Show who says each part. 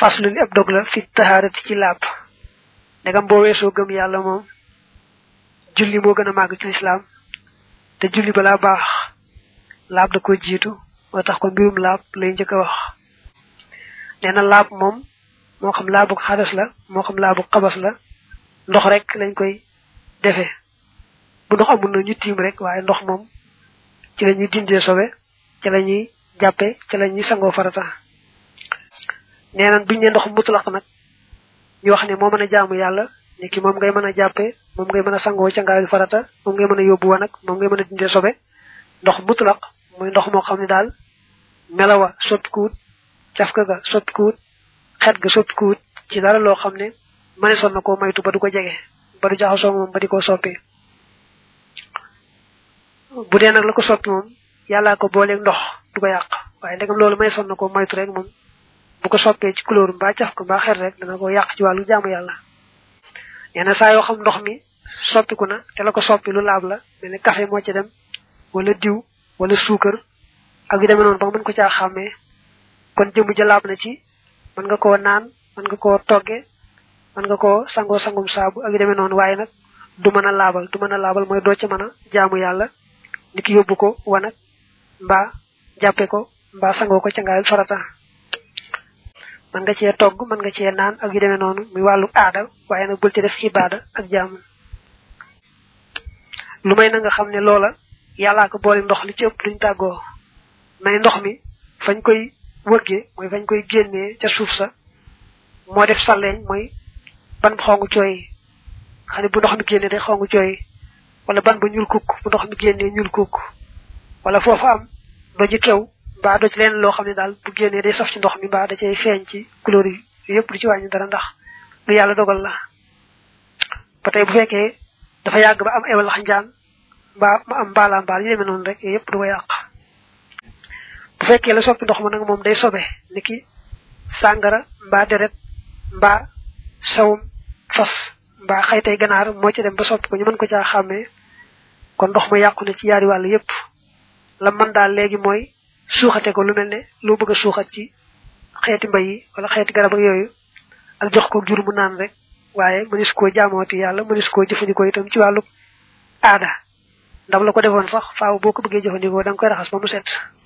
Speaker 1: faslu li ab dog la fi taharati ci laab ndegam boo weesoo gëm yàlla moom julli moo gën a màgg ci lislaam te julli balaa baax laab da ko jiitu moo tax ko mbirum laab lay njëkk a wax nee na laab moom moo xam laabu xadas la moo xam laabu xabas la ndox rek lañ koy defee bu ndox amul na ñu tiim rek waaye ndox moom ci la ñuy dindee sobe ci la ñuy jàppe ci la ñuy sangoo farata nee na buñ ne ndox mutlaq nag ñu wax ne moo mën a jaamu yàlla ni ki moom ngay mën a jàppe moom ngay mën a sangoo ca ngaayu farata moom ngay mën a yóbbu wanag moom ngay mën a dindee sobe ndox mutlaq muy ndox moo xam ne daal melawa soppikuwut cafka ga soppikuwut xet ga soppikuwut ci dara loo xam ne mëneesoon na koo maytu ba du ko jege ba du jaxasoo moom ba di ko soppi bu dee nag la ko soppi moom yàllaa ko booleeg ndox du ko yàq waaye ndegam loolu mëneesoon na koo maytu rek moom bu ko soppee ci couleur mbaa caf ko mbaa xet rek dana ko yàq ci wàllu jaamu yàlla nee na saa yoo xam ndox mi soppiku na te la ko soppi lu laab la mel ne café moo ci dem wala diw wala suukar ak yu demee noonu ba mën ko caa xàmmee kon jëmm ja laab na ci mën nga koo naan mën nga koo togge mën nga koo sangoo sangum saabu ak yu demee noonu waaye nag du mën a laabal du mën a laabal mooy doo ca mën a jaamu yàlla ni ki yóbbu ko wanag mbaa jàppe ko mbaa sangoo ko ca ngaayul farata mën nga cee togg mën nga cee naan ak yu demee noonu muy wàllu aada waaye nag bul ci def ibaada ak jaamu lu may na nga xam ne loola yàllaa ko boole ndox li ci ëpp duñ tàggoo mais ndox mi fañ koy wëggee mooy fañ koy génnee ca suuf sa moo def salleeñ mooy ban bu xongu cooy xam ne bu ndox mi génnee day xongu cooy wala ban ba ñuul kukk bu ndox mi génnee ñuul kukk wala foofu am doji kew mbaa doj leen loo xam ne daal bu génnee day saf ci ndox mi mbaa da cay feeñ ci couleur yi yëpp du ci wàññi dara ndax lu yàlla dogal la ba tey bu fekkee dafa yàgg ba am ewal xanjaan mbaa ma am mbaalaan mbaal yu demee noonu rek yëpp du ko yàq bu fekkee la soppi ndox ma nag moom day sobe ni ki sàngara mbaa deret mbaa sawum fas mbaa xaytay ganaar moo ci dem ba soppi ko ñu mën ko caa xàmmee kon ndox ma yàqu na ci yaari wàll yépp la man daal léegi mooy suuxate ko lu mel ne loo bëgg a suuxat ci xeeti mbay yi wala xeeti garab ak yooyu ak jox ko jur mu naan rek waaye mënis koo jaamooti yàlla mënis koo jëfandikoo itam ci wàllu aada ndam la ko defoon sax faaw boo ko bëggee jëfandikoo da nga koy raxas ba mu set